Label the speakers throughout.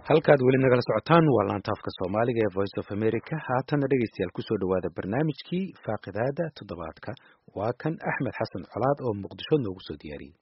Speaker 1: halkaad weli nagala socotaan waa laanta afka soomaaliga ee voice of america haatana dhegeystayaal kusoo dhawaada barnaamijkii faaqidaada toddobaadka waa kan axmed xasan colaad oo muqdisho noogu soo diyaariyey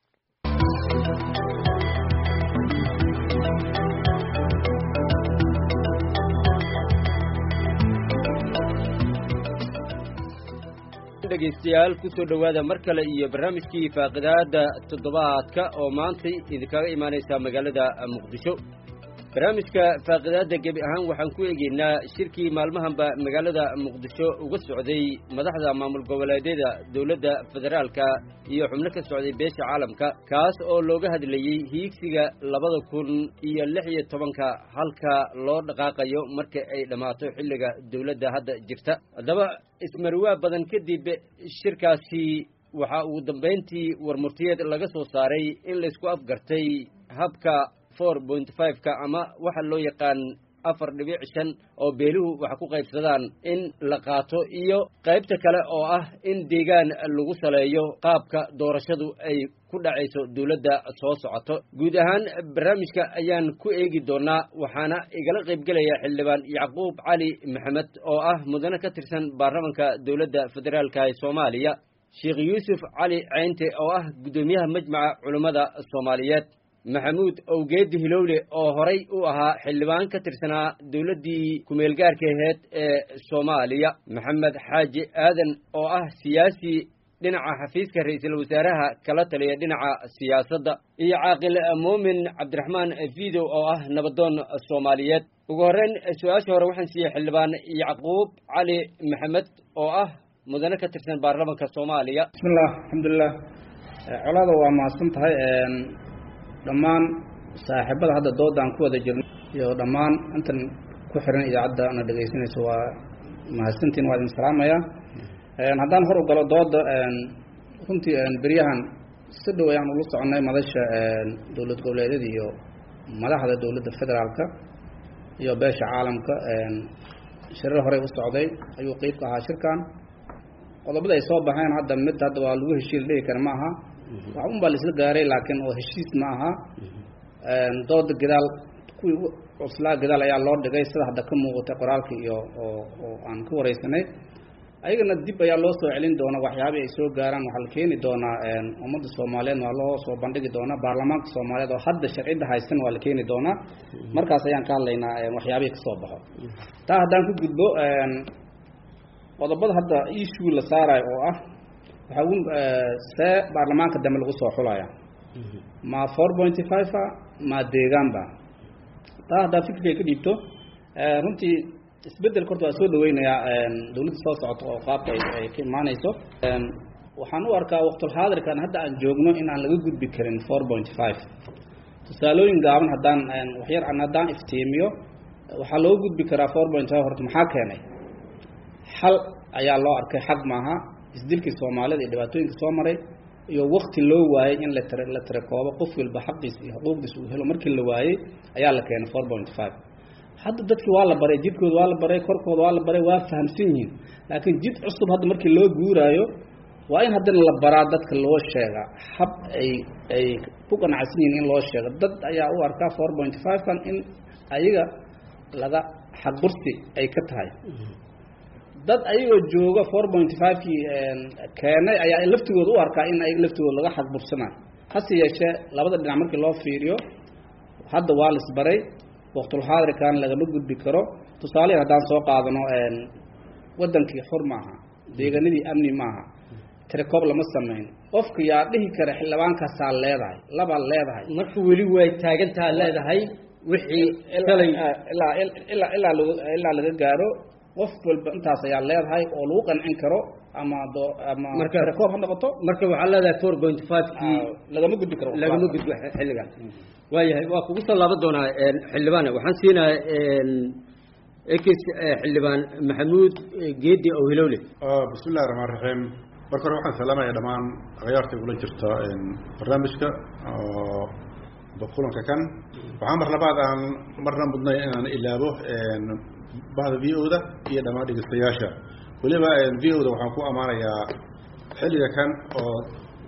Speaker 2: dhegaystayaal kusoo dhowaada mar kale iyo barnaamijkii faaqidaada toddobaadka oo maantay idinkaga imaanaysa magaalada muqdisho barnaamijka faaqidaadda gebi ahaan waxaan ku eegeynaa shirkii maalmahanba magaalada muqdisho uga socday madaxda maamul goboleedyada dowladda federaalka iyo xubno ka socday beesha caalamka kaas oo looga hadlayey hiigsiga labada kun iyo lix iyo tobanka halka loo dhaqaaqayo marka ay dhammaato xilliga dowladda hadda jirta haddaba ismarwaa badan kadib shirkaasi waxaa ugu dambayntii warmurtiyeed laga soo saaray in laysku afgartay habka four point five-ka ama waxa loo yaqaan afar dhibic shan oo beeluhu wax ku qaybsadaan in la qaato iyo qaybta kale oo ah in deegaan lagu saleeyo qaabka doorashadu ay ku dhacayso dowladda soo socoto guud ahaan barnaamijka ayaan ku eegi doonaa waxaana igala qaybgelaya xildhibaan yacquub cali maxamed oo ah mudane ka tirsan baarlamanka dowladda federaalka ee soomaaliya sheekh yuusuf cali ceynte oo ah guddoomiyaha majmaca culummada soomaaliyeed maxamuud owgeedi hilowle oo horay u ahaa xildhibaan ka tirsanaa dowladdii kumeelgaarka aheyd ee soomaaliya maxamed xaaji aadan oo ah siyaasi dhinaca xafiiska ra-iisul wasaaraha kala taliya dhinaca siyaasadda iyo caaqil muumin cabdiraxmaan fidow oo ah nabadoon soomaaliyeed ugu horreyn su-aasha hore waxaan siiyey xildhibaan yacquub cali maxamed oo ah mudane ka tirsan baarlamanka soomaaliya
Speaker 3: bismillah alxamdulilah colaada waa mahadsan tahay dhammaan saaxiibada hadda doodaan ku wada jirno iyo dhammaan intan ku xiran idaacadda na dhegaysanayso waa mahadsantiin waa idin salaamaya haddaan hor u galo dooda runtii beryahan si dhow ayaan ula soconay madasha dowlad goboleedyada iyo madaxda dowladda federaalka iyo beesha caalamka shirar horey u socday ayuu qeyb ka ahaa shirkan qodobada ay soo baxeen hadda mid hadda waa lagu heshiil dhihi kara ma aha wax un baa la isla gaaray laakiin oo heshiis ma aha dooda gadaal kuwii cuslaa gadaal ayaa loo dhigay sida hadda ka muuqatay qoraalka iyo oo oo aan ka wareysanay ayagana dib ayaa loo soo celin doona waxyaabii ay soo gaaraan waxaa la keeni doonaa ummadda soomaaliyeed waa loo soo bandhigi doonaa baarlamaanka soomaaliyeed oo hadda sharcidda haysan waa la keeni doonaa markaas ayaan ka hadlaynaa waxyaabihii kasoo baxo taa haddaan ku gudbo qodobada hadda issue la saarayo oo ah waxaa ugu see baarlamaanka dambe lagu soo xulaya ma four pointy five a ma deegaanba taa haddaa fikirkay ka dhiibto runtii isbeddelka horta waa soo dhaweynayaa dowladda soo socoto oo qaabka ay ka imaaneyso waxaan u arkaa waqtulxaadirkan hadda aan joogno in aan laga gudbi karin four pointy five tusaalooyin gaaban haddaan waxyar an haddaan iftiimiyo waxaa looga gudbi karaa four point five horta maxaa keenay xal ayaa loo arkay xaq maaha isdilkii soomaalida iyo dhibaatooyinka soo maray iyo wakti loo waayey in la tira la tirakoobo qof walba xaqiisa iyo xuquuqdiisa uu helo markii la waayey ayaa la keenay four point five hadda dadkii waa la baray jidkooda waa la baray korkooda waa la baray waa fahamsan yihiin laakiin jid cusub hadda markii loo guuraayo waa in haddana la baraa dadka loo sheega hab ay ay ku qanacsan yihiin in loo sheego dad ayaa u arkaa four point five kan in ayaga laga xaqbursi ay ka tahay dad ayagoo jooga four pointy five-kii keenay ayaa laftigooda u arkaa in ayaga laftigooda laga xaqbursanayo hase yeeshee labada dhinac markii loo fiiriyo hadda waa laisbaray waqtulxaadirkan lagama gudbi karo tusaalehi haddaan soo qaadano waddankii xur maaha deegaanadii amni maaha tirakoob lama sameyn qofka yaa dhihi kara xildhibaankaasaa leedahay labaa leedahay
Speaker 2: marka weli way taagantaa leedahay wixii shalay
Speaker 3: ilaa ilaa ilaa ilaa laga gaaro qof walba intaas ayaa leedahay oo lagu qancin karo ama do ama
Speaker 2: Marka-
Speaker 3: tirakoob ha noqoto
Speaker 2: marka waxaa leedahay four point five kii
Speaker 3: lagama gudbi karo
Speaker 2: lagama gudbo xilligan waayahay waa kugu soo laaban doonaa xildhibaan waxaan siinayaa ekis xildhibaan maxamuud geedi oo hilowle
Speaker 4: bismi illahi raxmaan raxiim marka hore waxaan salaamaya dhammaan akhyaarta ula jirta barnaamijka oo kulanka kan waxaa mar labaad aan marna mudnay inaan ilaabo bahda v o da iyo dhammaan dhegeystayaasha weliba v o da waxaan ku ammaanayaa xilliga kan oo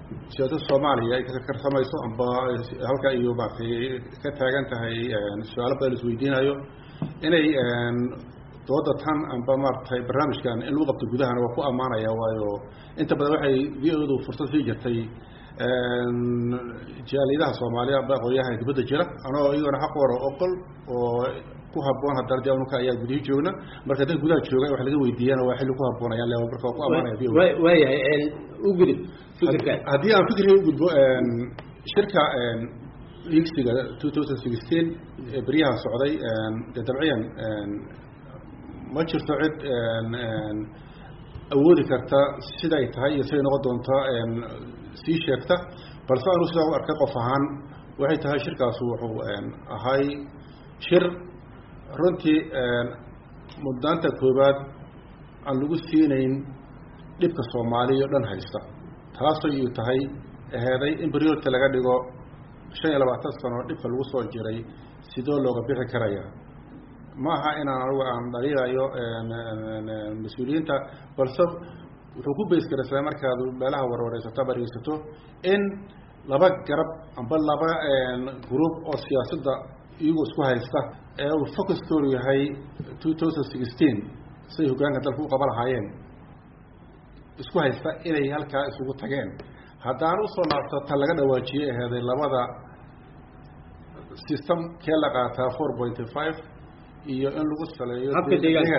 Speaker 4: siyaasada soomaaliya ay ka karsamayso amba halka iyo maaragtay ka taagan tahay su-aalo badan isweydiinayo inay dooda tan amba maaragtay barnaamijkan in lagu qabto gudahana waa ku ammaanaya waayo inta badan waxay v o du fursad sii jirtay jaaliyadaha soomaaliya amba aqoonyaha dibadda jira anoo iyagona xaq wara oqol oo ku haboon haddana de anuka ayaa gudihii joogna marka dadka gudaha jooga wax laga weydiiyana waa xilli ku haboonayaan le marka waa ku ammaanaya v o
Speaker 2: waayahay u gudub fikirkaas
Speaker 4: haddii aan fikirkay u gudbo shirka liigsiga two thousand sixteen ee beryaha socday dee dabciyan ma jirto cid awoodi karta siday tahay iyo siday noqon doonta sii sheegta balse anu sidaa u arkay qof ahaan waxay tahay shirkaas wuxuu ahay shir runtii muddaanta koowaad aan lagu siinayn dhibka soomaaliya o dhan haysta taasoo iyu tahay aheeday in beryoorta laga dhigo shan iyo labaatan sano dhibka lagu soo jiray sidoo looga bixi karaya ma aha inaan anigu aan dhaliilayo mas-uuliyiinta balse wuxuu ku baysgaraysaa markaad meelaha warwareysato ama dhegeysato in laba garab amba laba group oo siyaasadda iyagoo isku haysta ee uu focuskoodu yahay two thousand sixteen siday hoggaanka dalka u qaba lahaayeen isku haysta inay halkaa isugu tageen haddaan usoo laabto ta laga dhawaajiyey aheeday labada system kee la qaataa four pointy five iyo in lagu saleeyo
Speaker 2: habka deegaanka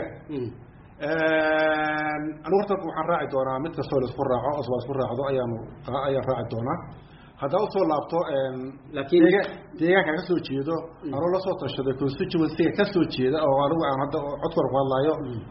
Speaker 4: anigu horta waxaan raaci doonaa mid kastoo laisku raaco os la isku raacdo ayaanu ayaan raaci doonaa haddaan usoo laabto
Speaker 2: laakiin
Speaker 4: deegaanka ka soo jeedo anuu la soo tashaday constituencyga ka soo jeeda oo anigu aan hadda codkor ku hadlaayo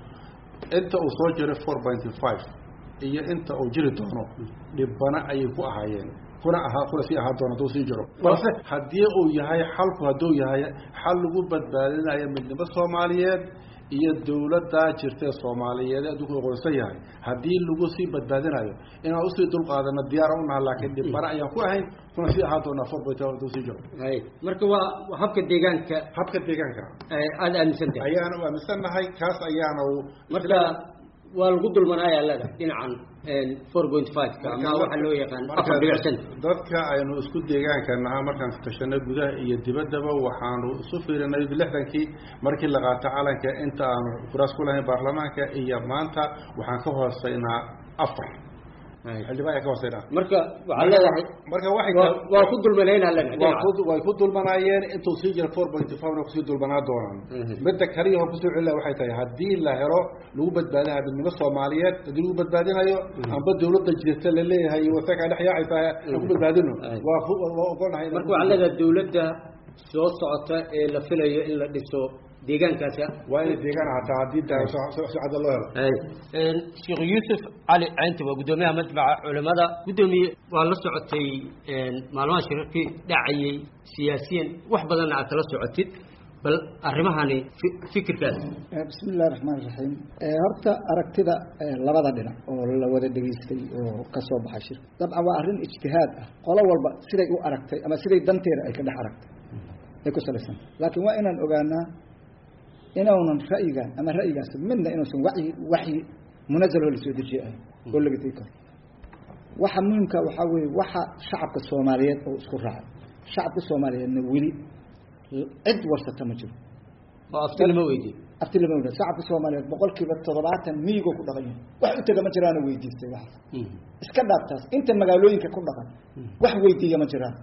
Speaker 4: inta uu soo jiray four pointy five iyo inta uu jiri doono dhibana ayay ku ahaayeen kuna ahaa kuna sii ahaa doona hadduu sii jiro balse haddii uu yahay xalku hadduu yahay xal lagu badbaadinayo midnimo soomaaliyeed iyo dawladdaa jirta soomaaliyeed adduunku aqoonsan yahay haddii lagu sii badbaadinayo inaan usii dulqaadano diyaar u naha laakiin dhibana ayaan ku ahayn kuna sii ahaa doonaa four point hadduu sii jiro
Speaker 2: hay marka waa habka deegaanka
Speaker 4: habka deegaanka
Speaker 2: aada aaminsan tahay
Speaker 4: ayaanu aaminsannahay kaas ayaanu
Speaker 2: marka waa lagu dulmanaya leeda dhinacan four point five-ka ama waxaa loo yaqaan afar dhibic cent
Speaker 4: dadka aynu isku deegaanka nahaa markaan tashanay gudaha iyo dibaddaba waxaanu isu fiirinay lixdankii markii la qaato calanka inta aanu kuraas ku lahayn baarlamaanka iyo maanta waxaan ka hooseynaa afar xildhibaan ayaan ka hooseynaa
Speaker 2: marka waxaa leedahay
Speaker 4: marka waxay
Speaker 2: waa- waa ku dulmanayna leeda
Speaker 4: waa
Speaker 2: dhinaca
Speaker 4: ku way ku dulmanaayeen intuu sii jira four point five kusii dulmanaa doonaan
Speaker 2: Mhm.
Speaker 4: midda kaliya hor kusoo celila waxay tahay haddii la helo lagu badbaadinayo midnimo soomaaliyeed haddii lagu badbaadinayo amba dawladda jirta la leeyahay iyo wasaka dhex yaacaysa aan ku badbaadino
Speaker 2: Ay.
Speaker 4: waa ku waa ogolnahay
Speaker 2: marka waxaa leedahay dawladda soo socota ee la filayo in la dhiso deegaankaasi
Speaker 4: waa inay deegaan ahaataa haddii daa si cadda loo helo
Speaker 2: sheekh yuusuf cali caynti waa guddoomiyaha majmaca culimada guddoomiye waa la socotay maalmaha shirarkii dhacayay siyaasiyan wax badanna aad kala socotid bal arrimahani fi- fikirkaas
Speaker 5: bismi illahi raxmaan iraxiim horta aragtida eh, labada dhinac oo la wada dhegaystay oo ka soo baxay shirka dabcan waa arrin ijtihaad ah qolo walba siday u aragtay ama siday danteeda ay ka dhex aragtay ay ku salaysan laakiin waa inaan ogaanaa inuunan ra'yigan ama ra'yigaas midna inuusan wacyi waxyi munazal oo lasoo dejiye ahayn oo laga tegi karo waxa muhimka waxaa weeye waxa shacabka soomaaliyeed oo isku raacay shacabka soomaaliyeedna weli cid warsata ma jiro
Speaker 2: oo afti lama weydiin
Speaker 5: afti lama wada shacabka soomaaliyeed boqolkiiba toddobaatan miyigoo ku dhaqan yahay wax u tega ma jiraana weydiistay waxaas iska dhaaf taas inta magaalooyinka ku dhaqan wax weydiiya ma jiraan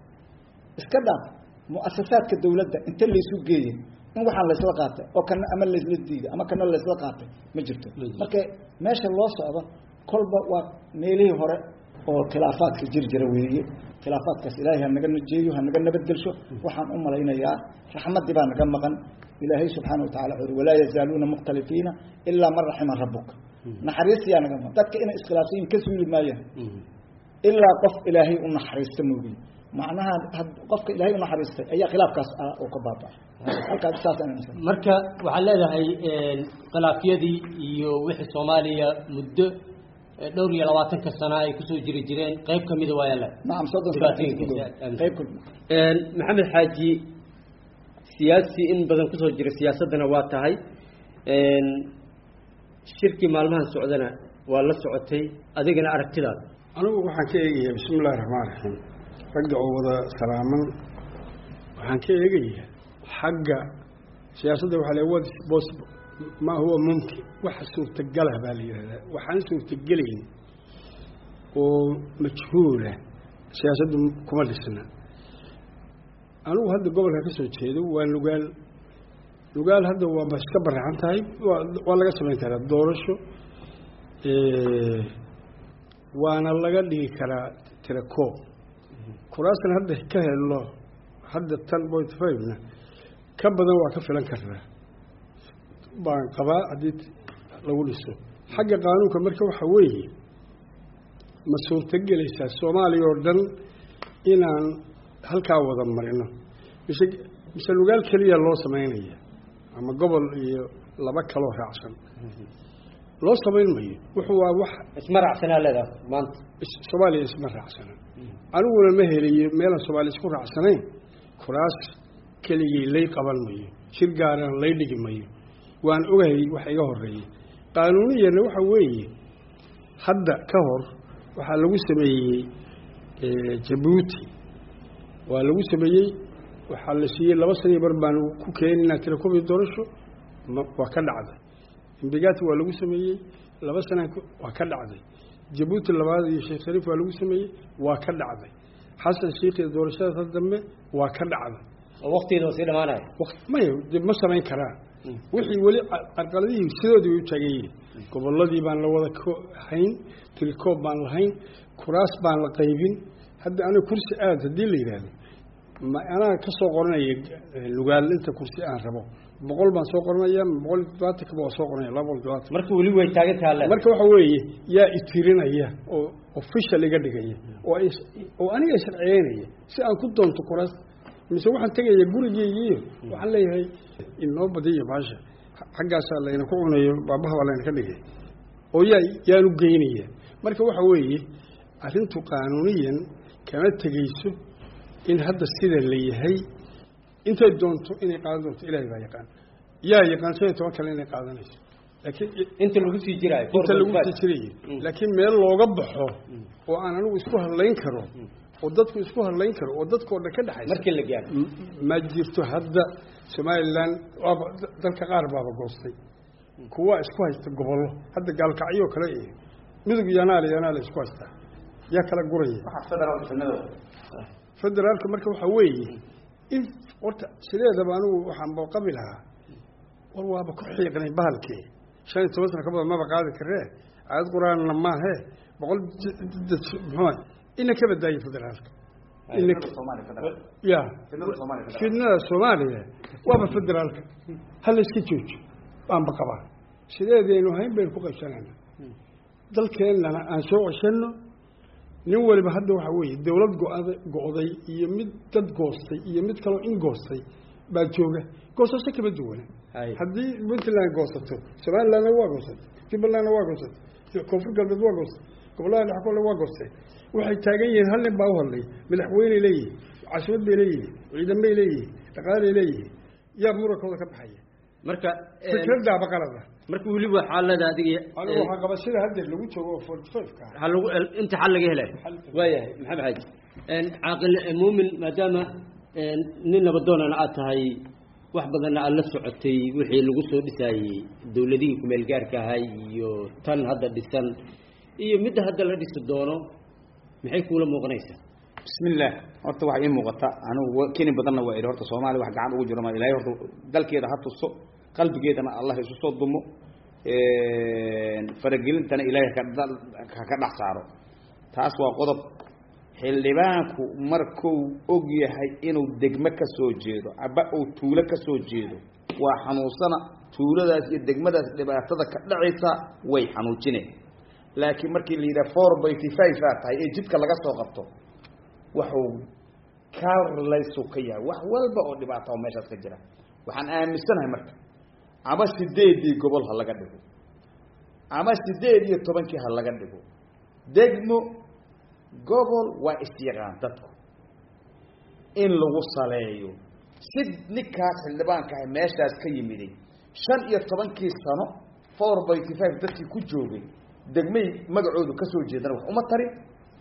Speaker 5: iska dhaaf muasasaadka dawladda inta laysu geeyey in waxaan laysla qaatay oo kana ama laysla diiday ama kana laysla qaatay ma jirto
Speaker 2: Ma jirto.
Speaker 5: marka meesha loo socdo kolba waa meelihii hore oo khilaafaadka jiri jira weeye khilaafaadkaas ilaahay ha naga najeeyo ha naga nabadgelsho waxaan u malaynayaa raxmaddii baa naga maqan ilaahay subxaana watacala wuxuu yidhi walaa yazaaluuna mukhtalifiina ilaa man raxima rabuka naxariistiyaa naga maqan dadka inay iskhilaafsan yihiin ka suuli maayaan ilaa qof ilaahay u naxariista moogiye macnaha had- qofka ilaahay u naxariistay ayaa khilaafkaas ah oo ka baabaa halkaas saasaan aaminsan
Speaker 2: marka waxaad leedahay khilaafyadii iyo wixii soomaaliya muddo eh, dhowr iyo labaatanka sana ay kusoo jiri jireen qayb ka mida waa yaala
Speaker 5: nacam soddon
Speaker 2: Dhibaatooyinka
Speaker 5: sano qayb kulma
Speaker 2: maxamed xaaji siyaasi in badan kusoo jira siyaasaddana waa tahay shirkii maalmahan socdana waa la socotay adigana aragtidaada
Speaker 6: anigu waxaan ka eegayaa bismi illahi raxmaan raxiim ragga oo wada salaaman waxaan ka eegayaa xagga siyaasadda waxaa le what is possible ma huwa mumkin waxa suurtagalah baa la yidhahdaa waxaan suurtagelayn oo majhuula siyaasaddu kuma dhisna anigu hadda gobolka ka soo jeedo waa lugaal lugaal hadda waaba iska baraxan tahay waa waa laga samayn karaa doorasho waana laga dhigi karaa tirakoob kuraasna hadda ka helo hadda ten point five-na ka badan waa ka filan karnaa baan qabaa haddii lagu dhiso xagga qaanuunka marka waxa weeye ma suurtagelaysaa soomaaliya oo dhan inaan halkaa wada marino mise mise lugaal keliya loo samaynaya ama gobol iyo laba kaloo raacsan loo samayn mayo wuxuu waa wax
Speaker 2: isma raacsanaa leedaha maanta
Speaker 6: soomaaliya isma raacsana aniguna ma helayo meelaan soomaaliya isku raacsanayn kuraas keligii lay qaban mayo shir gaarana lay dhigi mayo waan ogahay waxa iga horeeyey qaanuuniyana waxa weeye hadda ka hor waxaa lagu sameeyey jabuuti waa lagu sameeyey waxaa la siiyey laba saniyo bar baan ku keeninaa tirakobi doorasho waa ka dhacday imbigati waa lagu sameeyey laba sana waa ka dhacday jabuuti labaad iyo sheekh shariif waa lagu sameeyey waa ka dhacday xasan sheikh iyo doorashadaas dambe waa ka dhacday
Speaker 2: oo waktigeeda sii dhamaanaya
Speaker 6: maya de ma samayn karaan wixii weli carqaladihii sidoodii way u taagan yihiin gobolladii baan la wada hayn tirikoob baan lahayn kuraas baan la qaybin hadda aniga kursi aad haddii la yidhaahdo ma anaa ka soo qoranaya lugaal inta kursi aan rabo boqol baan soo qoranaya boqol iyo todobaatanka waa soo qoranaya laba boqol todobaatan
Speaker 2: marka weli way taagan taha le
Speaker 6: marka waxa weeye yaa itirinaya oo official iga dhigaya oo oo aniga sharciyeynaya si aan ku doonto kuraas mise waxaan tegaya gurigeygiiyo waxaan leeyahay inoo badiyo baasha xaggaasaa layna ku cunayo baabaha baa layna ka dhigay oo yaa yaanu geynaya marka waxa weeye arrintu qaanuuniyan kama tegayso in hadda sida la yahay intay doonto inay qaadan doonto ilaahay baa yaqaan yaa yaqaan shan iyo toban kale inay qaadanayso laakiin
Speaker 2: inta lagu sii jiraayo
Speaker 6: inta lagu sii jirayo laakiin meel looga baxo oo aan anigu isku hadlayn karo oo dadku isku hadlayn karo oo dadkao dhan ka dhexaysa
Speaker 2: markii la gaaro
Speaker 6: ma jirto hadda somalilan waaba dalka qaar baaba goostay kuwa isku haysta gobollo hadda gaalkacyo kale iyo midug yanaale yanaale isku haystaa yaa kala guraya federaalka marka waxaa weeye in horta sideedaba anigu waxaan booqabi lahaa war waaba ku xiiqnay bahalkii shan iyo toban sana ka badan maba qaadi karee aayad qur-aanna maahe boqol muxua ina ka badaayo federaalka ya fidnada soomaaliya waaba federaalka hala iska joojo baanba qabaa sideedaynu hayn baynu ku qaybsanayna dalkeennana aan soo ceshano nin waliba hadda waxa weeye dawlad go-ada go-day iyo mid dad goostay iyo mid kaloo in goostay baa jooga goosasho kama duwana haddii puntland goosato somalilandna waa goosatay jubbalandna waa goosatay koonfur galbeed waa goostay gobollada dhex kole waa goostay waxay taagan yihiin hal nin baa u hadlay madaxweyney leeyihin caasimad bay leeyihin ciidamay leeyihin dhaqaalay leeyihin yaa murankooda ka baxaya
Speaker 2: marka
Speaker 6: fikradaaba qalada
Speaker 2: marka weliba xaalada adiga
Speaker 6: anigu waxaa qaba sida hadda lagu joogo oo forty five-ka
Speaker 2: waxaa lagu inta xal laga helayo waayahay maxamed xaaji caaqil muumin maadaama nin nabadoonana aad tahay wax badanna aada la socotay wixii lagu soo dhisaayey dawladihii kumeel gaarka ahay iyo tan hadda dhisan iyo midda hadda la dhisi doono maxay kuula muuqanaysaa
Speaker 7: bismillaah horta waxaa ii muuqata anigu keni badanna waa idhi horta soomaaliya wax gacan ugu jiro ma ilaahay horta dalkeeda ha tuso qalbigeedana allah isu soo dumo faragelintana ilaahay ha ka dhex saaro taas waa qodob xildhibaanku markuu og yahay inuu degmo ka soo jeedo aba uu tuulo ka soo jeedo waa xanuunsana tuuladaas iyo degmadaas dhibaatada ka dhacaysa way xanuujineen laakiin markii la yidhaha four byty five aa tahay ee jidka laga soo qabto waxuu kalaysu ka yahay wax walba oo dhibaata oo meeshaas ka jira waxaan aaminsanahay marka ama sideedii gobol ha laga dhigo ama sideed iyo tobankii ha laga dhigo degmo gobol waa isyaqaan dadku in lagu saleeyo si ninkaas xildhibaanka ah meeshaas ka yimiday shan iyo tobankii sano four byty five dadkii ku joogay degmay magacoodu ka soo jeedana wax uma tarin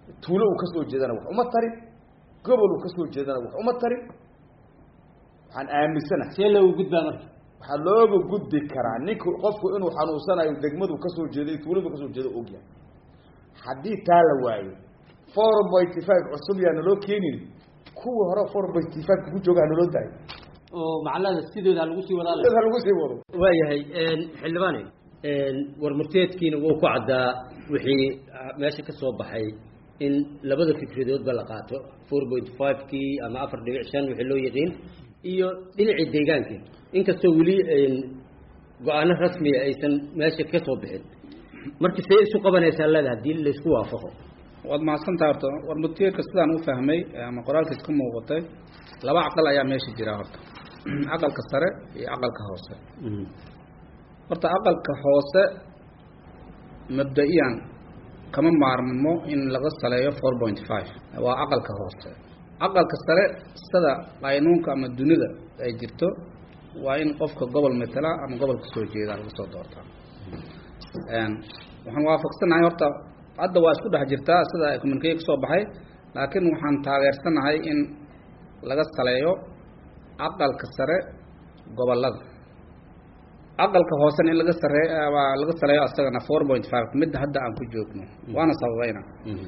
Speaker 7: tuulo uu kasoo jeedana wax uma tarin gobol uu kasoo jeedana wax uma tarin waxaan aaminsanahay
Speaker 2: see loogu gudbaa marka
Speaker 7: waxaa looga gudbi karaa ninku qofku inuu xanuunsanayo degmadu kasoo jeeday tuuladu kasoo jeedo ogyahay haddii taa la waayo four pointy five cusub yaa naloo keenin kuwa hore four pointy five ku jooga hanaloo dahay
Speaker 2: oo macnaha sidooda lagu sii wadaa
Speaker 7: ha lagu sii wado
Speaker 2: waayahay xildhibaane warmurteedkiina wuu ku caddaa wixii meesha ka soo baxay in labada fikradoodba la qaato four point five kii ama afar dhibic shan wixii loo yaqiin iyo dhinacii deegaankii inkastoo weli go-aano rasmiya aysan meesha ka soo bixin marka see isu qabanaysaa leeda haddii laysku waafaqo
Speaker 3: waad mahadsantaha horta warmurteedka sidaan u fahmay ama qoraalkiis ka muuqatay laba aqal ayaa meesha jira horta aqalka sare iyo aqalka hoose horta aqalka hoose mabda-iyan kama maarmo in laga saleeyo four point five waa aqalka hoose aqalka sare sida qaynuunka ama dunida ay jirto waa in qofka gobol matala ama gobol kasoo jeeda laga soo doortaa waxaan waafaqsanahay horta hadda waa isku dhex jirtaa sida communicate kasoo baxay laakiin waxaan taageersanahay in laga saleeyo aqalka sare gobolada aqalka hoosena in laga sare waa laga saleeyo asagana four point five midda hadda aan ku joogno waana sababayna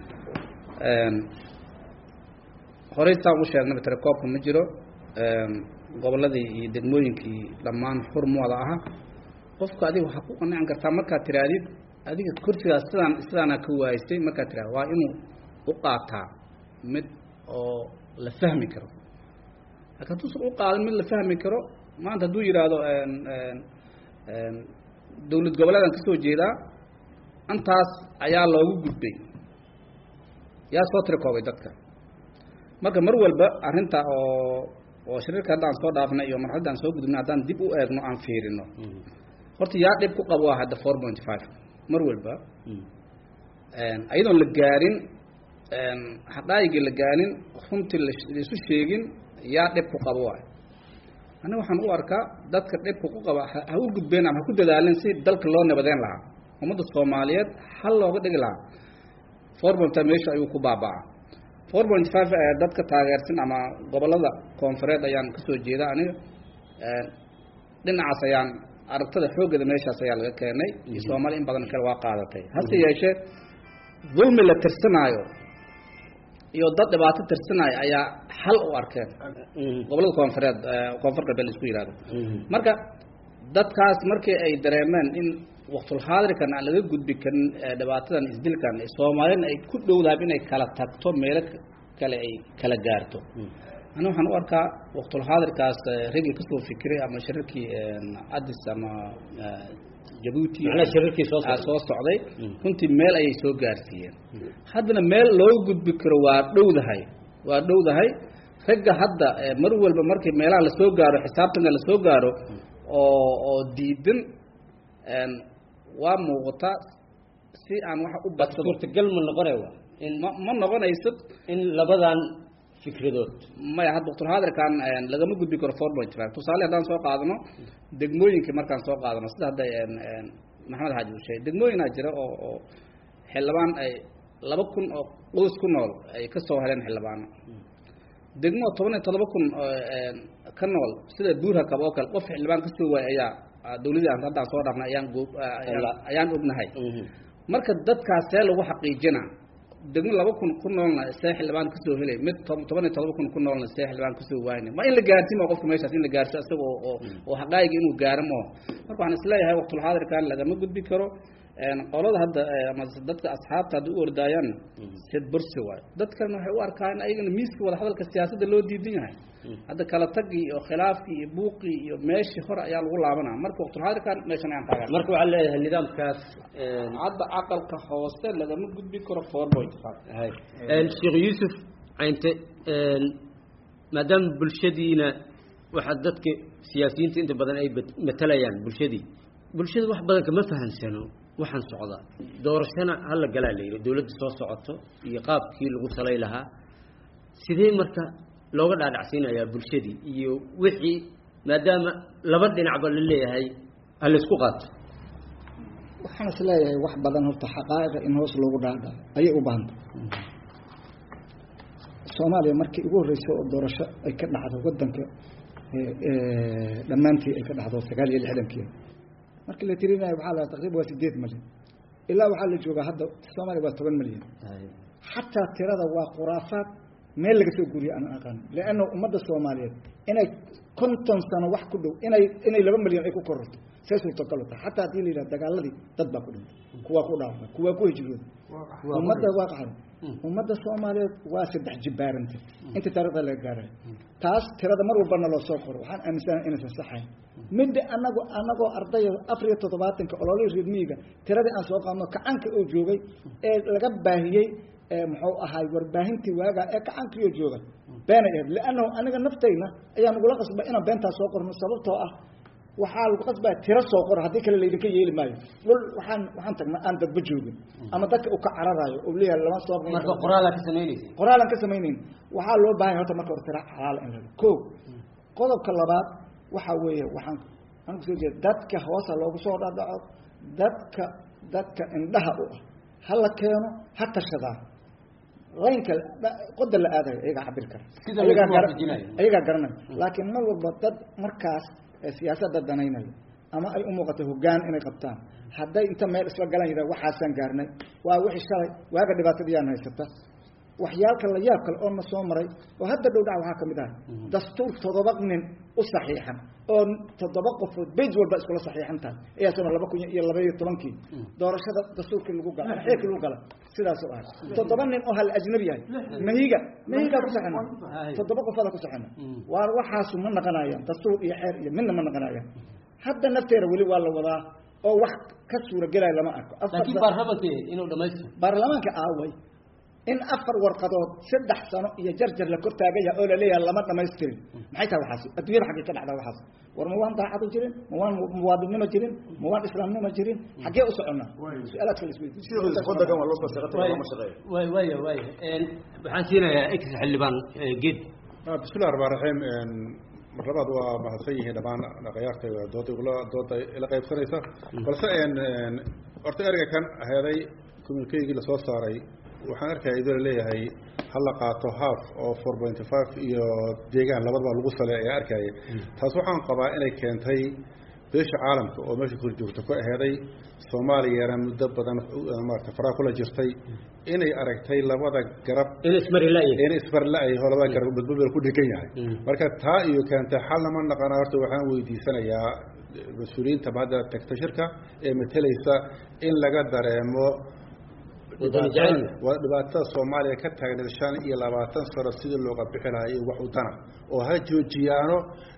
Speaker 3: horey saan u sheegnay telecoobka ma jiro goboladii iyo degmooyinkii dhammaan xurmooda aha qofka adiga waxaa ku qanacan kartaa markaad tiraadid adiga kursigaas sidaan sidaana ka waaysay markaad tiraad waa inuu u qaataa mid oo la fahmi karo laakiin hadduusan u qaadan mid la fahmi karo maanta hadduu yidhaahdo dawlad goboleedan kasoo jeedaa intaas ayaa loogu gudbay yaa soo tirakoobay dadka marka mar walba arrinta oo oo shariirka haddaan soo dhaafnay iyo marxaladda aan soo gudubnay haddaan dib u eegno aan fiirino horta yaa dhib ku qabo hadda four point five mar walba ayadoon la gaarin xaqaayigii la gaarin runtii laisu sheegin yaa dhib ku qabo waay aniga waxaan u arkaa dadka dhibka ku qaba ha u gudbeen ama ha ku dadaalin si dalka loo nabadeyn lahaa ummadda soomaaliyeed hal looga dhigi lahaa four point five meesha ayuu ku baaba'aa four point five dadka taageersan ama gobolada koonfureed ayaan kasoo jeeda aniga dhinacaas ayaan aragtada xooggeeda meeshaas ayaa laga keenay iyo soomaali in badan kale waa qaadatay hase yeeshee dulmi la tirsanaayo iyo dad dhibaato tirsanaayo ayaa xal u arkeen gobolada koonfureed koonfur galbeed la isku yihahdo marka dadkaas markii ay dareemeen in waktulxaadirkan aan laga gudbi karin dhibaatadan isdilkan soomaalina ay ku dhowdahay inay kala tagto meelo kale ay kala gaarto ani waxaan u arkaa waktulxaadirkaas ragii kasoo fikiray ama shirarkii adis ama jabuuti soo socday runtii meel ayay soo gaarsiiyeen haddana meel loo gudbi karo waa dhowdahay waa dhowdahay ragga hadda mar walba markii meelaha lasoo gaaro xisaabtanka lasoo gaaro oo oo diidan waa muuqataa si aan wax u badsado
Speaker 2: suurtagal ma noqonay wa in
Speaker 3: ma ma noqonayso
Speaker 2: in labadan fikradood
Speaker 3: maya hadda waktulxaadirkan lagama gudbi karo four point five tusaale haddaan soo qaadano degmooyinkii markaan soo qaadano sida hadda maxamed xaaji uu sheegay degmooyinaa jira oo oo xildhibaan ay laba kun oo qoys ku nool ay kasoo heleen xildhibaano degmo toban iyo todoba kun ka nool sida buurhakab oo kale qof xildhibaan kasoo waayay ayaa dawladii aan haddaan soo dhaafnay ayaan go ayaan ognahay marka dadkaas see lagu xaqiijina degmo laba kun ku noolna see xildhibaan kasoo helay mid toban iyo todoba kun ku noolna see xildhibaan kasoo waayna waa in la gaarsiimo qofka meeshaas in la gaarso isaga oo oo xaqaayiga inuu gaaro maho marka waxaan isleeyahay waqtulxaadirkan lagama gudbi karo qolada hadda ama dadka asxaabta hadda u ordaayaan sid bursi waayo dadkana waxay u arkaan ayagana miiska wadahadalka siyaasadda loo diidan yahay hadda kala tagii iyo khilaafkii iyo buuqii iyo meeshii hore ayaa lagu laabanaa marka waqtulxaadirkan meeshan ayaan taagan
Speaker 2: marka waxaa leeyahay nidaamkaas
Speaker 3: hadda aqalka hoose lagama gudbi karo four point five
Speaker 2: sheekh yuusuf caynte maadaama bulshadiina waxaa dadka siyaasiyiinta inta badan ay matalayaan bulshadii bulshada wax badan kama fahamsano waxaan socdaa doorashana hala galaa la yidhi dawladda soo socoto iyo qaabkii lagu salay lahaa sidee marka looga dhaadhacsiinayaa bulshadii iyo wixii maadaama laba dhinacba la leeyahay ha laysku qaato
Speaker 5: waxaan is leeyahay wax badan horta xaqaa'iqa in hoos loogu dhaadha ayay u baahanta soomaaliya markii ugu horreysay oo doorasho ay ka dhacdo waddanka dhammaantii ay ka dhacdo sagaal iyo lixdankii markii la tirinayo waxaa la taqriban waa sideed milyan ilaa waxaa la joogaa hadda soomaaliya waa toban milyan xataa tirada waa khuraafaad meel laga soo guuriyo aan aqaan leanna ummadda soomaaliyeed inay konton sano wax ku dhow inay inay laba milyan ay ku kororto see suurtagal tahay xataa haddii la yidhaha dagaaladii dad baa ku dhintay kuwaa ku dhaafmay kuwaa ku hijrooday ummadda waa qaxday ummadda soomaaliyeed waa saddex jibbaarantay inta taarikhda laga gaarayo taas tirada mar walbana loo soo qoro waxaan aaminsanahay inaysan saxayn midda anago anagoo ardaya afar iyo toddobaatanka ololihii reer miyiga tiradii aan soo qaadno kacanka oo joogay ee laga baahiyey muxuu ahaay warbaahintii waagaa ee kacankiioo jooga beenay ahayd liannahu aniga naftayna ayaa nagula qasba inaan beentaa soo qorno sababtoo ah waxaa lagu qasbaa tiro soo qor haddii kale laydinka yeeli maayo dhul waxaan waxaan tagnaa aan dadba joogin ama dadka uu ka cararayo oo leeyahay lama soo
Speaker 2: marka qoraalaa ka samaynaysa
Speaker 5: qoraalan ka samaynayn waxaa loo baahan horta marka hore tira xalaala in laga ko qodobka labaad waxaa weeye waxaan aan kusoo jeeda dadka hoosa loogu soo dhadhaco dadka dadka indhaha u ah ha la keeno ha tashadaa laynka qoda la aadayo ayagaa cabiri kara ayagaa garanaya laakiin mar walba dad markaas siyaasadda danaynayo ama ay u muuqato hoggaan inay qabtaan hadday inta meel isla galan yidhah waxaasaan gaarnay waa wixii shalay waaga dhibaatadiyaan haysata waxyaalka la yaab kale oo na soo maray oo hadda dhow dhac waxaa ka mid ah dastuur toddoba nin u saxiixan oo toddoba qofood bej walba iskula saxiixan tahay ayaa sano laba kun iyo laba iyo tobankii doorashada dastuurkii lagu gala xeerkii lagu gala sidaasoo ahay toddoba nin oo hal ajnabi yahay mahiga mahigaa ku saxina toddoba qofooda ku saxina waa waxaasu ma naqanayaan dastuur iyo xeer iyo midna ma naqanayaan hadda nafteeda weli waa la wadaa oo wax ka suuragelaya lama arko
Speaker 2: laakiin baarlamanka inuu dhamaystiro
Speaker 5: baarlamaanka aaway in afar warqadood saddex sano iyo jarjar la kor taagan yahay oo laleeyahay lama dhamaystirin maxay tahay waxaasi adduunyada xaggee ka dhacdaa waxaas war ma waan daacadu jirin ma waan muwaadinnimo jirin ma waan islaamnimo jirin xaggee u soconnaa su-aalaadka la
Speaker 2: way waya waya waxaan siinayaa ex xildhibaan geed
Speaker 4: bismillahi raxmaan raxiim mar labaad waa mahadsan yihiin dhammaan dhaqayaarta dooda igula dooda ila qaybsanaysa balse horta ereyga kan heeday communikeygii lasoo saaray waxaan arkaya idoo laleeyahay hala qaato half oo four pointy five iyo deegaan labadaba lagu sale ayaa arkaya taas waxaan qabaa inay keentay beesha caalamka oo meesha kor joogta ku aheeday soomaaliyana muddo badan maarata faraa kula jirtay inay aragtay labada garab
Speaker 2: in ismarilay
Speaker 4: in isbarla-ay oo labada garab badbadbal ku dhegan yahay marka taa iyo keentay xal lama naqana horta waxaan weydiisanayaa mas-uuliyiinta hadda tagta shirka ee matelaysa in laga dareemo waa dhibaatada soomaaliya ka taagneed shan iyo labaatan sano sidii looga bixi lahaa iyo wax udana oo ha joojiyaano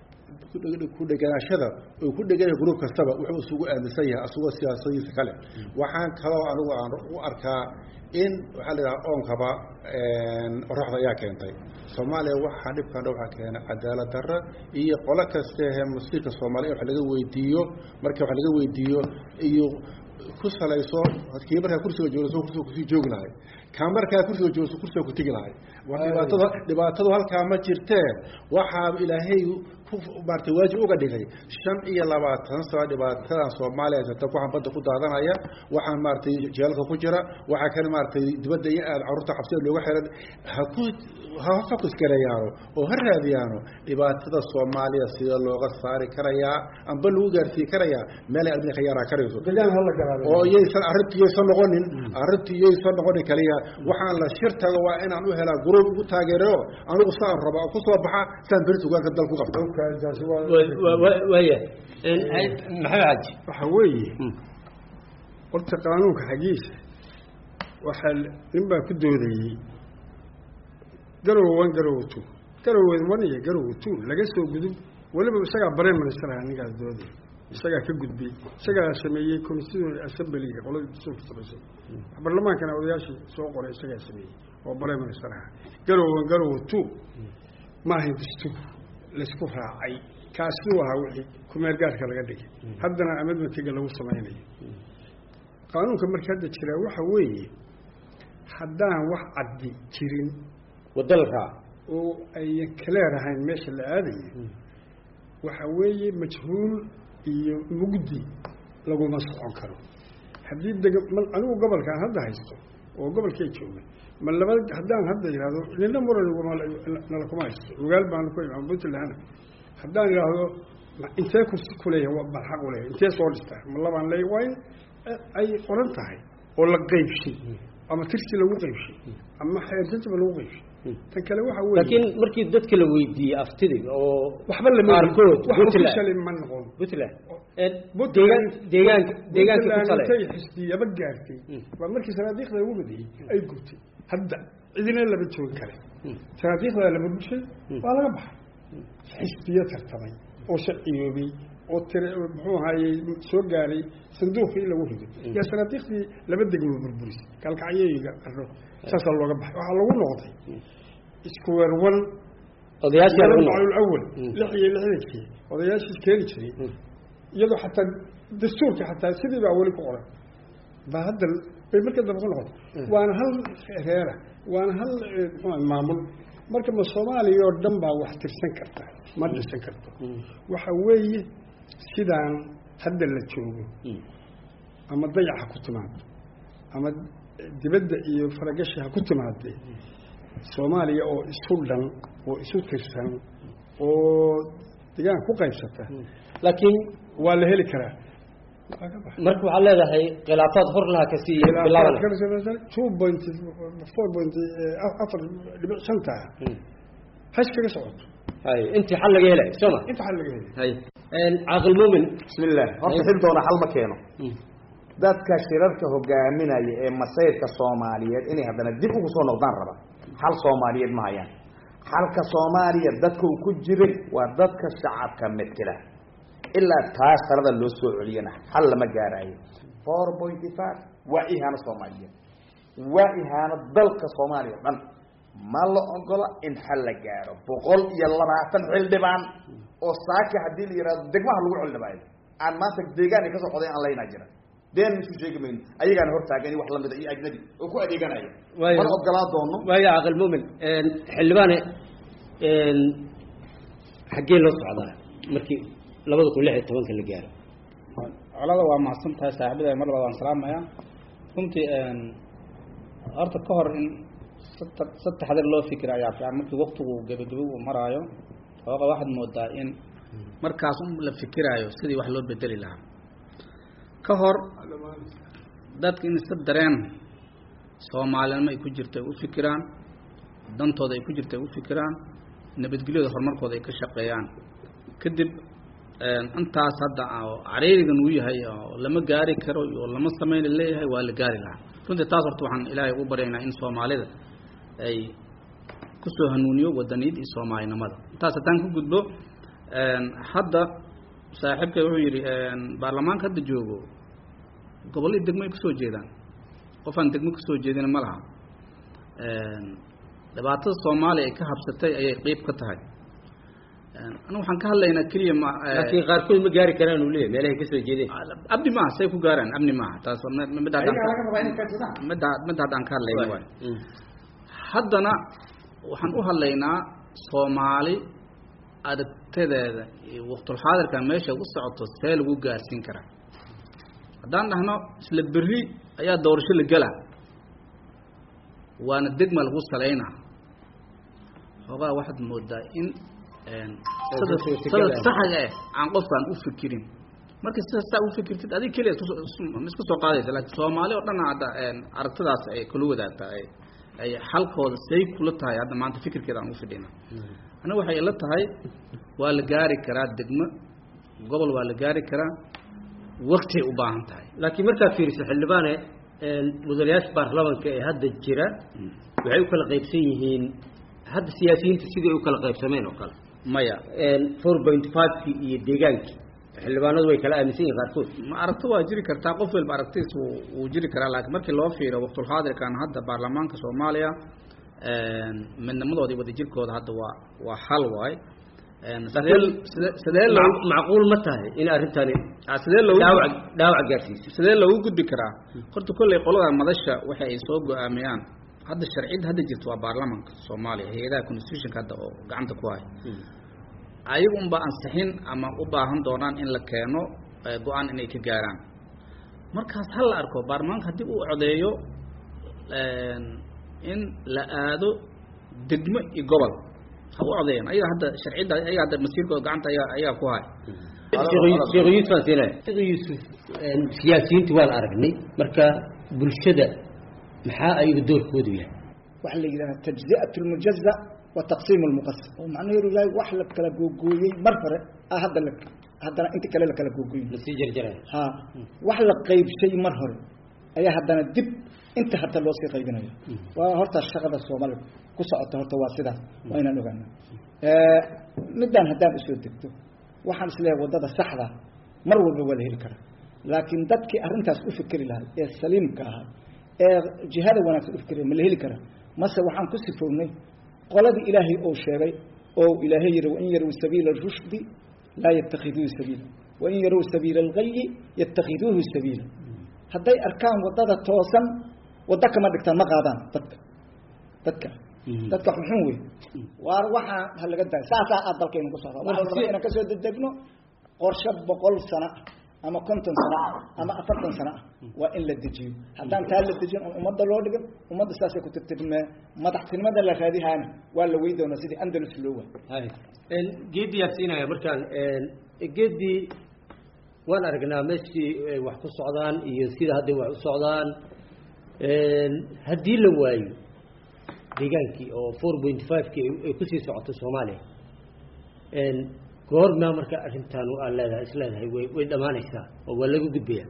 Speaker 4: ku dheganaashada oo ku dheganya gruub kastaba wuxuu isugu aaminsan yahay asagoo siyaasadiisa kale waxaan kaloo anigu aan u arkaa in waxaa la yidhaha oonkaba qoraxda ayaa keentay soomaaliya waxaa dhibkan waxaa keenay cadaalad darra iyo qolo kastehe masiirka soomaaliya in wax laga weydiiyo marka wax laga weydiiyo iyo ku salayso kii markaa kursiga joogso kursiga kusii joogi lahay kaa markaa kursiga joogso kursiga ku tegi lahay war dhibaatada dhibaatadu halkaa ma jirtee waxaa ilaahay ku maartay waajib uga dhigay shan iyo labaatan sano dhibaatadan soomaaliya haysata waxaan badda ku daadanaya waxaan maaragtay jeelka ku jira waxaa kan maaragtay dibadda iyo aad carruurta xabsida looga xiran ha ku ha fokus gareeyaano oo ha raadiyaano dhibaatada soomaaliya sida looga saari karayaa amba lagu gaarsiin karayaa meelay adina ka yaaraa karayso oo yaysan arrintu yaysan noqonin arrintu yaysan noqonin kaliya waxaan la shir tago waa inaan u helaa gruub ugu taageero anigu saan raba oo kusoo baxa saan berito ugaanka dal ku qabta
Speaker 2: waya maxamed xaji
Speaker 6: waxa weeye horta qaanuunka xaggiisa waxaa nin baa ku doodayey garowa one garowa two garowa one iyo garowa two laga soo gudub weliba isagaa bareen ministeraha ninkaas dooday isagaa ka gudbay isagaa sameeyey constitutional assemblyga qoladii dastuurka samaysay barlamaankana odayaashii soo qoray isagaa sameeyey oo bareen ministeraha garowa one garowa two ma ahayn dastuur laisku raacay kaasuu ahaa wixii kumeer gaarka laga dhigay haddana amedmatiga lagu samaynayo qaanuunka marka hadda jiraa waxa weeye haddaan wax caddi jirin
Speaker 2: waddo la raaco
Speaker 6: oo ayan kaleer ahayn meesha la aadayo waxa weeye majhuul iyo mugdi laguma socon karo haddii deg anigu gobolkaan hadda haysto oo gobolkay jooga ma laba haddaan hadda yidhahdo nina muran nala kuma haysto ogaal baana ku imaan puntland haddaan yidhaahdo intee kursi kuleeyahay waa bal xaq uleeyahay intee soo dhistaa ma labaan leeyahay waa in ay qoran tahay oo la qaybshay ama tirsi lagu qaybshay ama xeerjajba lagu qaybshay tan kale waxa weeye
Speaker 2: laakiin markii dadka la weydiiyey aftidii oo
Speaker 6: waxba lama
Speaker 2: qaarkood
Speaker 6: wax
Speaker 2: Puntland.
Speaker 6: officially ma noqon
Speaker 2: puntland deegaan deegaanka deegaanka ku
Speaker 6: Puntland
Speaker 2: tale
Speaker 6: intay xisbiyaba gaartay waa markii sanaadiiqda lagu badiyey ay gubtay hadda cidina lama joogi kare sanaadiiqda lama gushay waa laga baxay xisbiyo tartamay oo sharciyoobay oo tire muxuu ahaayey soo gaaray sanduuqii in lagu rido yaa sanaadiiqdii laba degmo burburisay kalkacyoyiga arro saasaa looga baxay waxaa lagu noqday isku werwan
Speaker 2: odayaashii lagu noqday
Speaker 6: awal lix iyo lixdankii odayaashii keeni jiray iyadoo xataa dastuurka xataa sidii baa weli ku qoran baa hadda bay marka dambe ku noqotay waana hal reera waana hal eh, muxuu ahay maamul marka ma soomaaliya oo dhan baa wax tirsan karta ma dhisan karto waxa weeye sidaan hadda la joogo ama dayac ha ku timaado ama dibadda iyo faragashi ha ku timaadee soomaaliya oo isu dhan oo isu tirsan oo degaan ku qaybsata
Speaker 2: laakiin
Speaker 6: waa la heli karaa Waa ka baxay.
Speaker 2: marka waxaad leedahay khilaafaad hor laha kasii bilaaban
Speaker 6: two point four point afar dhibic shanta hash kaga socoto
Speaker 2: hay intii xal laga helay soo ma
Speaker 6: inta xal laga helay
Speaker 2: hay caaqil muumin
Speaker 7: bismillah horta xil doona xal ma keeno dadka shirarka hogaaminaya ee masayrka soomaaliyeed inay haddana dib ugu soo noqdaan raba xal soomaaliyeed ma hayaan xalka soomaaliya dadka uu ku jiray waa dadka shacabka metela ilaa taas talada loo soo celiyana xal lama gaarayo four pointy five waa ihaano soomaaliyeed waa ihaano dalka soomaaliya o dhan ma la ogola in xal la gaaro boqol iyo labaatan xildhibaan oo saaki haddii la yihahdo degmaha lagu xildhibaayo aan maanta deegaan ay kasoo qoday aan laynaa jira been isu sheegi mayno ayagaana hortaagan wax lamida iyo ajnabi oo ku adeeganaya
Speaker 2: Waayo.
Speaker 7: mana ogolaa doono
Speaker 2: waayo caaqil muumin xildhibaane xaggee loo socdaa markii labada kun lix iyo tobanka la gaaro
Speaker 3: colada waa mahadsan tahay saaxiibada mar labaad waan salaamayaa runtii horta ka hor in sata saddexdan loo fikira ayaa fiican markii waktigu gebagebe uu maraayo xooga waxaad moodaa in markaas un la fikiraayo sidii wax loo bedeli lahaa ka hor dadka in isa dareen soomaalinimo ay ku jirta ay u fikiraan dantooda ay ku jirta ay u fikiraan nabadgelyada horumarkooda ay ka shaqeeyaan kadib intaas hadda oo cariirigan uu yahay oo lama gaari karo oo lama sameyn leeyahay waa la gaari lahaa runtii taas horta waxaan ilaahay ugu baryaynaa in soomaalida ay kusoo hanuuniyo wadaniyad iyo soomaalinimada intaas haddaan ka gudbo hadda saaxiibka wuxuu yidhi baarlamaanka hadda joogo gobolladii degmo ay kasoo jeedaan qof aan degmo kasoo jeedina ma laha dhibaatada soomaaliya ay ka habsatay ayay qeyb ka tahay anigu waxaan ka hadlaynaa keliya ma
Speaker 2: laakiin qaarkood ma gaari karaan uu leeyahay meelahay kasoo jeedeen
Speaker 3: abni maaha say ku gaaraan abni maaha taas waa mid- mid haddaan
Speaker 7: ayagaa laga rabaa inay kaadsadaan
Speaker 3: midda midda haddaan ka hadlayna waay
Speaker 2: Mm.
Speaker 3: haddana waxaan u hadlaynaa soomaali aragtadeeda iyo waqtulxaadirka meesha u socoto see lagu gaarsiin karaa haddaan dhahno isla berri ayaa doorasho la gelaa waana degma lagu salaynaa xoogaa waxaad moodaa in sada
Speaker 2: dadka
Speaker 3: sada
Speaker 2: tegada.
Speaker 3: saxaga ah aan qofkaan u fikirin marka sida saa u fikirtid adig keliya isku soo- isku- ma isku soo qaadaysa laakiin soomaali oo dhan hadda aragtidaas ay kula wadaagtaa ay ay xalkooda say kula tahay hadda maanta fikirkeeda aan u fidhina aniga waxay ila tahay waa la gaari karaa degmo gobol waa la gaari karaa waqtiyay u baahan tahay
Speaker 2: laakiin markaad fiiriso xildhibaane mudanayaasha baarlamanka ee hadda jira waxay u kala qaybsan yihiin hadda siyaasiyiinta sidai u kala qaybsameen oo kale
Speaker 3: maya
Speaker 2: four point five-kii iyo deegaankii xildhibaanadu way kala aaminsan yihiin qaarkood
Speaker 3: ma aragti waa jiri kartaa qof walba aragtiis wuu wuu jiri karaa laakiin markii loo fiiro waqtulxaadirkan hadda baarlamaanka soomaaliya midnimadooda iyo wadajirkooda hadda waa waa hal waay sidee sidee sidee loo
Speaker 2: Mac- macquul ma tahay in arrintani
Speaker 3: ah, sidee loogu
Speaker 2: dhaawac dhaawac gaarsiiso
Speaker 3: sidee loogu gudbi karaa horta kolley qolada madasha waxa ay soo go-aamiyaan hadda sharciyadda hadda jirta waa baarlamanka soomaaliya hay-adaha constitutionka hadda oo gacanta ku haya ayaga unba ansixin ama u baahan doonaan in la keeno eh, go-aan inay ka gaaraan markaas ha la arko baarlamaanka haddii uu codeeyo in la aado degmo iyo gobol ha u codeeyaan ayaga hadda sharciyadda ayaga hadda masiirkooda gacanta ayaa ayaa ku haya
Speaker 2: sheekh yuusuf aan siinaya sheekh yuusuf siyaasiyiinta waan aragnay marka bulshada maxaa ayaga doorkoodu yahay
Speaker 5: waxa la yidhaha tajzi'at lmujaza wa taqsiim lmuqasam oo macnaheedu yahay wax la kala googooyey mar hore ah hadda la haddana inta kale la kala googooyin
Speaker 2: lasii jarjaraya
Speaker 5: ha wax la qaybshay mar hore ayaa haddana dib inta hata loo sii qaybinayo waa horta shaqada soomaaliya ku socota horta waa sidaas waa inaan ogaana midaan haddaan usoo degto waxaan isleeyahay waddada saxda mar walba waa la heli karaa laakiin dadkii arrintaas u fikeri lahaa ee saliimka ahaa ee jihada wanaagsan u fikeriya ma la heli karaa mase waxaan ku sifownay qoladii ilaahay ou sheegay oo ilaahay yihi wain yarow sabiila rushdi laa yatakhiduuhu sabiila wain yarow sabiila algayi yatakhiduuhu sabiila hadday arkaan waddada toosan waddo kama dhigtaan ma qaadaan dadka dadka dadka xunxun wey waar waxaa ha laga daaya saasaa aad dalkaynu ku socda waxaan rabaa inaan kasoo dedegno qorshe boqol sano ah ama konton sano ah ama afartan sano ah waa in la dejiyo haddaan taa la dejin oon ummadda loo dhigin ummadda saasay ku tirtirmee madaxtinimada la raadihaana waa la wey doonaa sidii andalus loo waay
Speaker 2: geediyaa siinaya markaan geedii waan aragnaa meeshii ay wax ku socdaan iyo sida hadday wax u socdaan haddii la waayo deegaankii oo four point five-kii ay kusii socoto soomaaliya goormaa marka arrintan aad leedahay is leedahay way way dhammaanaysaa oo waa laga gudbaya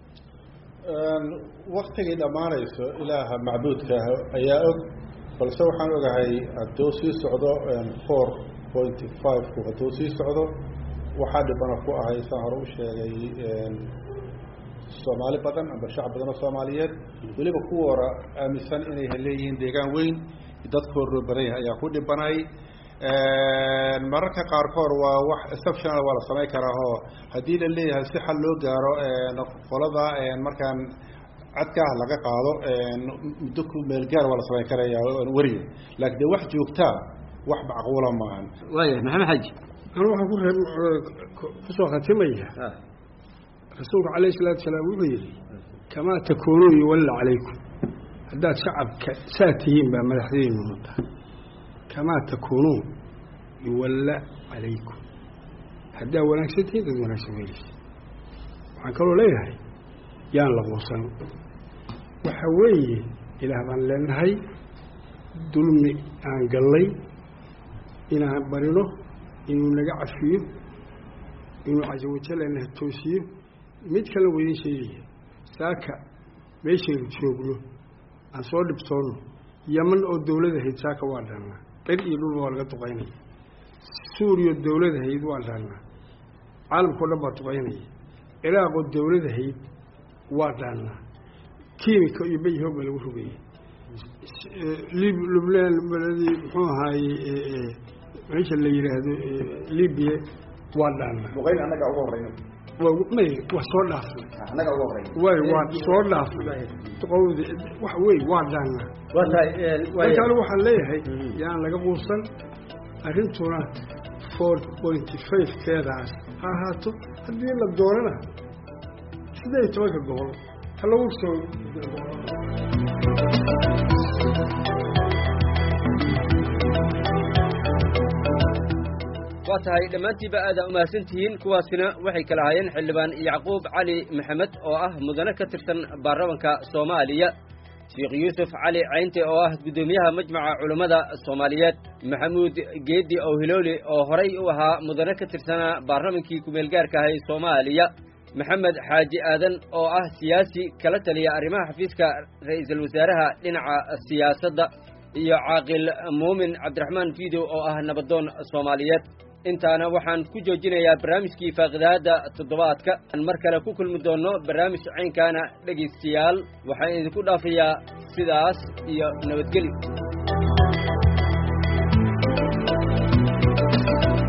Speaker 4: waktigay dhammaanayso ilaaha macbuudka ah ayaa og balse waxaan ogahay hadduu sii socdo four pointy five-ku hadduu sii socdo waxaa dhibana ku ahay saan hore u sheegay soomaali badan amba shacab badan oo soomaaliyeed weliba kuwa hora aaminsan inay leeyihiin deegaan weyn dadkoo roobadan yahay ayaa ku dhibanay mararka qaarkood waa wax exceptional waa la samayn karaa oo haddii la leeyahay si xal loo gaaro qolada markaan cadkaah laga qaado muddo ku meelgaar waa la samayn karaya weriga laakiin de wax joogtaa wax macquula maahan
Speaker 2: waaya maxamed xaji
Speaker 6: anu waxaan ku reeb kusoo khatimaya rasuulku calayhi salaatu salaam wuxuu yidhi kamaa takuunuu yuwalla calaykum haddaad shacabka saa tihiin baa madaxdiinu notaa kamaa takuunuun yuwalla calaykum haddaad wanaagsan tihiin dad wanaagsan weeleysa waxaan kaloo leeyahay yaan la quusan waxa weeye ilaah baan leenahay dulmi aan gallay inaan barino inuu naga cafiyo inuu casa wajalana toosiyo mid kale waydin sheegaya saaka meeshaynu joogno aan soo dhibtoonno yaman oo dawladahayd saaka waa dhaannaa qir iyo dhulba waa laga duqaynaya suuriya dawladahayd waa dhaannaa caalamkao dhan baa duqaynaya ciraaqoo dawladahayd waa dhaannaa kiimika iyo bayhoog baa lagu rogaya lubnaan beledii muxuu ahaaye meesha la yidhaahdo libiya waa dhaannaa
Speaker 7: duqayn annaga ugu horeyna
Speaker 6: may waa soo dhaafnay
Speaker 7: annaga ugu horeyna
Speaker 6: way waa soo dhaafnay qowdi wax wey waa dhaannaa
Speaker 2: waa tahay
Speaker 6: marka anigu waxaan leeyahay yaan laga quusan arrintuna four pointy five keedaas ha ahaato haddii la doonana siddeed iyo tobanka gobol ha lagu soo
Speaker 2: waa tahay dhammaantiiba aada umahadsantihiin kuwaasina waxay kala hayeen xildhibaan yacquub cali maxamed oo ah mudane ka tirsan baarlamanka soomaaliya sheekh yuusuf cali caynte oo ah guddoomiyaha majmaca culummada soomaaliyeed maxamuud geedi owhilooli oo horay u ahaa mudane ka tirsanaa baarlamankii kumeelgaarka ahay soomaaliya maxamed xaaji aadan oo ah siyaasi kala taliya arrimaha xafiiska ra'iisul wasaaraha dhinaca siyaasadda iyo caaqil muumin cabdiraxmaan fiidow oo ah nabadoon soomaaliyeed intaana waxaan ku joojinayaa barnaamijkii faaqidaadda toddobaadka aan mar kale ku kulmi doonno barnaamij caynkaana dhegaystayaal waxaan idinku dhaafayaa sidaas iyo nabadgelyo